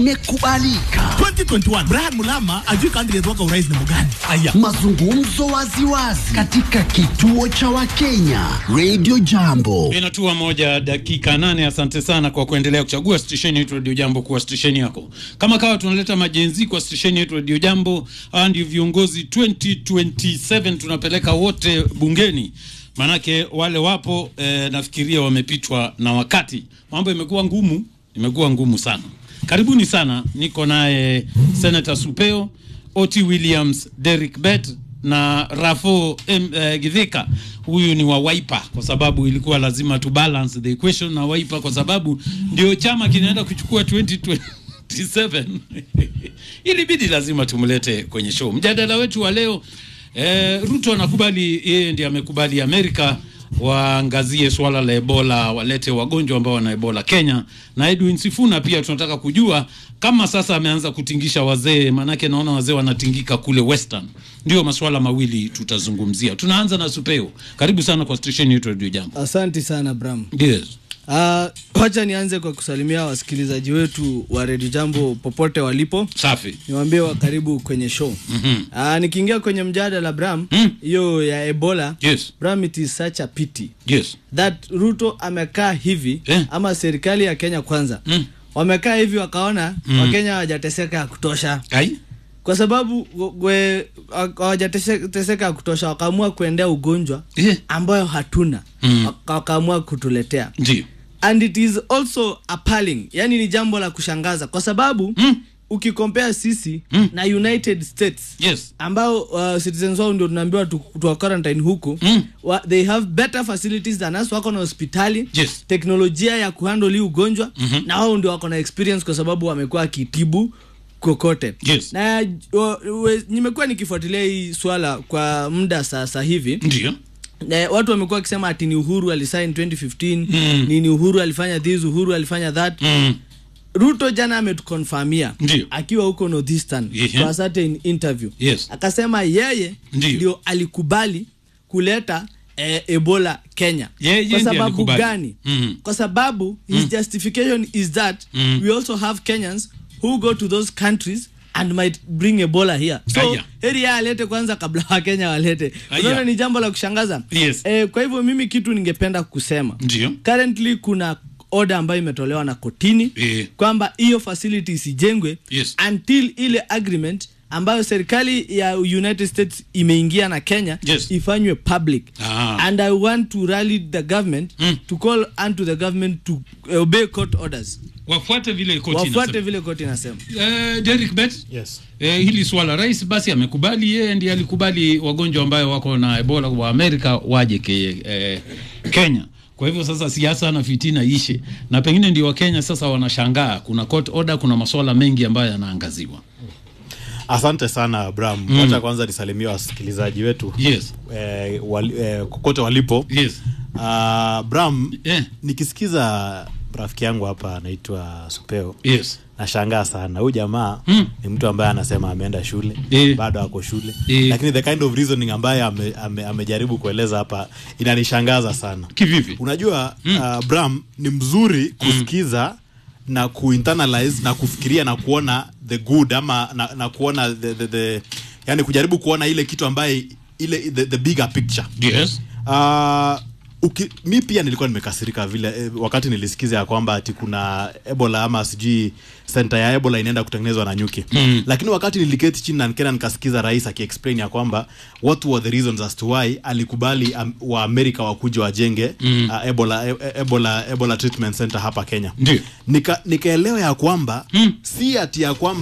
imekubalika. 2021 Brian Mulama ajui candidate wako urais ni mgani? Aya. Mazungumzo waziwazi katika kituo cha Wakenya Radio Jambo. Inatua moja dakika nane. Asante sana kwa kuendelea kuchagua stesheni yetu Radio Jambo kuwa stesheni yako. Kama kawa tunaleta majenzi kwa stesheni yetu Radio Jambo. Hawa ndio viongozi 2027 tunapeleka wote bungeni, manake wale wapo eh, nafikiria wamepitwa na wakati. Mambo imekuwa ngumu, imekuwa ngumu sana. Karibuni sana, niko naye Senator Supeo, Oti Williams, Derek Bet na Rafo M, eh, Githika. Huyu ni wa Wiper kwa sababu ilikuwa lazima tu balance the equation na Wiper kwa sababu ndio chama kinaenda kuchukua 2027 ilibidi lazima tumlete kwenye show. Mjadala wetu wa leo eh, Ruto anakubali yeye ndiye amekubali Amerika waangazie swala la Ebola, walete wagonjwa ambao wana Ebola Kenya. Na Edwin Sifuna pia tunataka kujua kama sasa ameanza kutingisha wazee, maanake naona wazee wanatingika kule Western. Ndio masuala mawili tutazungumzia. Tunaanza na Supeo. Karibu sana kwa station yetu Radio Jambo. Asanti sana Bram. Yes. Uh, wacha nianze kwa kusalimia wasikilizaji wetu wa Redio Jambo popote walipo, Safi. niwaambie wa karibu kwenye show. Mhm. Uh, nikiingia kwenye mjadala Bram, Mm. hiyo ya Ebola Yes. Bram, it is such a pity Yes. that Ruto amekaa hivi Eh. ama serikali ya Kenya kwanza Mm. wamekaa hivi wakaona Mm. Wakenya hawajateseka ya kutosha Ai? kwa sababu we- hawajateseka ya kutosha, wakaamua kuendea ugonjwa Eh. ambayo hatuna Mm. Waka- wakaamua kutuletea Ndio. and it is also appalling yani ni jambo la kushangaza kwa sababu Mm. ukikompea sisi Mm. na united states Yes. ambao uh, citizens wao ndio tunaambiwa tu, tuwa quarantine huku Mm. wa, they have better facilities than us wako na hospitali Yes. teknolojia ya kuhandle hii ugonjwa Mhm. na wao ndio wako na experience kwa sababu wamekuwa akitibu kokote Yes. na wa- we- nimekuwa nikifuatilia hii swala kwa muda sasa hivi Ndio. na watu wamekuwa wakisema ati ni uhuru alisign 2015 Mm. ni ni uhuru alifanya this uhuru alifanya that Mm. ruto jana ametukonfamia Ndio. akiwa huko northeastern Ehe. kwa certain interview Yes. akasema yeye Ndio. ndio alikubali kuleta eh, ebola kenya Yeye kwa ndiye sababu alikubali. gani Mm. kwa sababu his justification is that Mm. we also have kenyans who go to those countries and might bring ebola here so Aya. heri yeye alete kwanza kabla wakenya walete Aya. unaona ni jambo la kushangaza Yes. eh, kwa hivyo mimi kitu ningependa kusema Ndio. currently kuna order ambayo imetolewa na kotini Eh. kwamba hiyo facility isijengwe Yes. until ile agreement ambayo serikali ya united states imeingia na kenya Yes. ifanywe public Ah. and i want to rally the government Mm. to call unto the government to obey court orders Wafuate vile koti wafuate inasema. vile koti inasema Eh, Derek Bet. Yes. Eh, hili swala rais basi amekubali, yeye ndiye alikubali wagonjwa ambayo wako na Ebola wa Amerika waje ke, eh, Kenya. Kwa hivyo sasa siasa na fitina ishe, na pengine ndio Wakenya sasa wanashangaa, kuna court order, kuna masuala mengi ambayo yanaangaziwa. Asante sana Abraham. Mm. Wacha kwanza nisalimia wasikilizaji wetu Yes. eh, wali, eh, kokote walipo. Yes. Uh, Abraham, Eh. nikisikiza rafiki yangu hapa anaitwa Supeo Yes. nashangaa sana huyu jamaa Mm. ni mtu ambaye anasema ameenda shule Eh. bado ako shule Eh. lakini the kind of reasoning ambaye ame, ame, amejaribu kueleza hapa inanishangaza sana Kivipi? unajua mm. uh, Bram ni mzuri kusikiza mm. na kuinternalize na kufikiria na kuona the good ama na, na kuona the, the, the, yani kujaribu kuona ile kitu ambaye ile the, the bigger picture Yes. uh, uki, mi pia nilikuwa nimekasirika vile eh, wakati nilisikiza ya kwamba ati kuna ebola ama sijui senta ya ebola inaenda kutengenezwa na nyuki Mm. lakini wakati niliketi chini na nikena nikasikiza rais akiexplain ya kwamba what were the reasons as to why alikubali um, wa amerika wakuja wajenge mm. uh, ebola, e, e- ebola, ebola treatment center hapa kenya Ndio. Nika- nikaelewa ya kwamba Mm. si ati ya kwamba